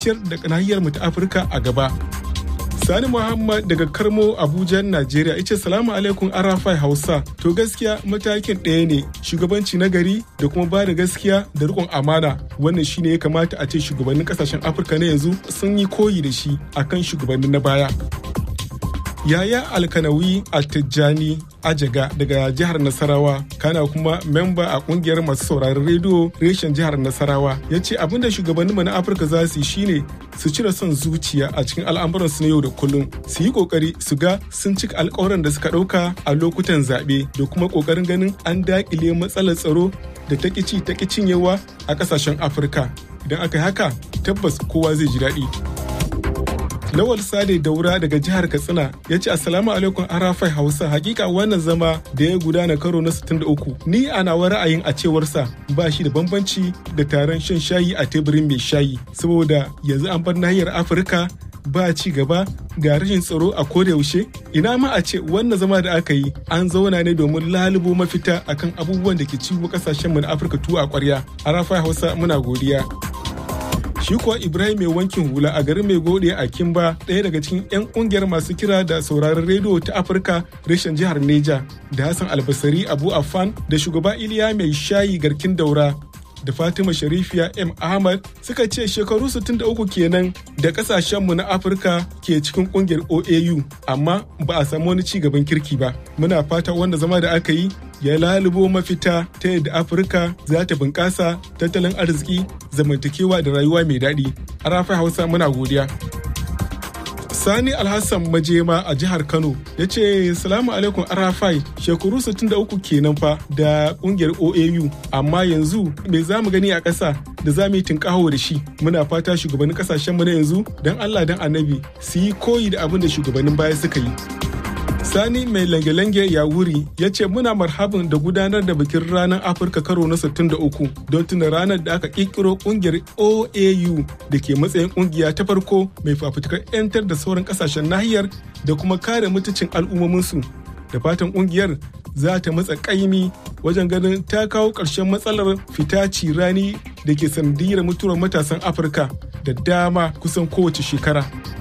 ciyar da nahiyar mu ta Afirka a gaba. Sani Muhammad daga Karmo Abuja, Najeriya ya ce salamu alaikum Arafai Hausa. To gaskiya matakin ɗaya ne shugabanci na gari da kuma ba da gaskiya da riƙon amana. Wannan shine ya kamata a ce shugabannin ƙasashen Afirka na yanzu sun yi koyi da shi akan shugabannin na baya. Yaya Alkanawi Altijjani Ajaga daga jihar Nasarawa kana kuma memba a kungiyar masu sauraron rediyo reshen jihar Nasarawa ya ce abinda shugabanninmu na Afirka za su yi shine su cire son zuciya a cikin al'amuransu na yau da kullum su yi kokari su ga sun cika alkawaran da suka ɗauka a lokutan zaɓe da kuma kokarin ganin an daƙile matsalar tsaro da ta ƙici ta cinyewa a ƙasashen Afirka idan aka yi haka tabbas kowa zai ji daɗi. Lawal Sade Daura daga jihar Katsina ya ce Assalamu alaikum Arafai Hausa hakika wannan zama da ya gudana karo na 63 ni a nawa ra'ayin a cewarsa ba shi da bambanci da taron shan shayi a teburin mai shayi saboda yanzu an bar nahiyar Afirka ba ci gaba ga rashin tsaro a yaushe ina ma a ce wannan zama da aka yi an zauna ne domin lalubo mafita akan abubuwan da ke ciwo kasashenmu na Afirka tuwo a kwarya Arafai Hausa muna godiya. shi kuwa ibrahim mai wankin hula a garin mai gode a kimba ɗaya daga cikin 'yan ƙungiyar masu kira da sauraron rediyo ta afirka reshen jihar neja da hassan albasari abu afan da shugaba iliya mai shayi garkin daura da fatima sharifiya m ahmad suka ce shekaru 63 kenan da kasashenmu na afirka ke cikin kungiyar oau amma ba a samu wani ci gaban kirki ba muna fata wanda zama da aka yi ya lalubo mafita ta yadda afirka za ta bunƙasa tattalin arziki zamantakewa da rayuwa mai daɗi a rafi hausa muna godiya Sani Alhassan Majema a jihar Kano ya ce salamu alaikum Arafai shekaru 63 kenan fa da kungiyar OAU amma yanzu me za mu gani a ƙasa da za mu yi tinkaho da shi muna fata shugabannin ƙasashen mu na yanzu don Allah don annabi su yi koyi da abin da shugabannin baya suka yi. Sani mai lange-lange ya wuri ya ce muna marhabin da gudanar da bikin ranar Afirka karo na 63 don tuna ranar da aka kirkiro kungiyar OAU da ke matsayin kungiya ta farko mai fafutukar 'yantar da sauran kasashen nahiyar da kuma kare mutuncin al'ummominsu. Da fatan kungiyar za ta matsa kaimi wajen ganin ta kawo ƙarshen matsalar fita rani da ke sanadiyar mutuwar matasan Afirka da dama kusan kowace shekara.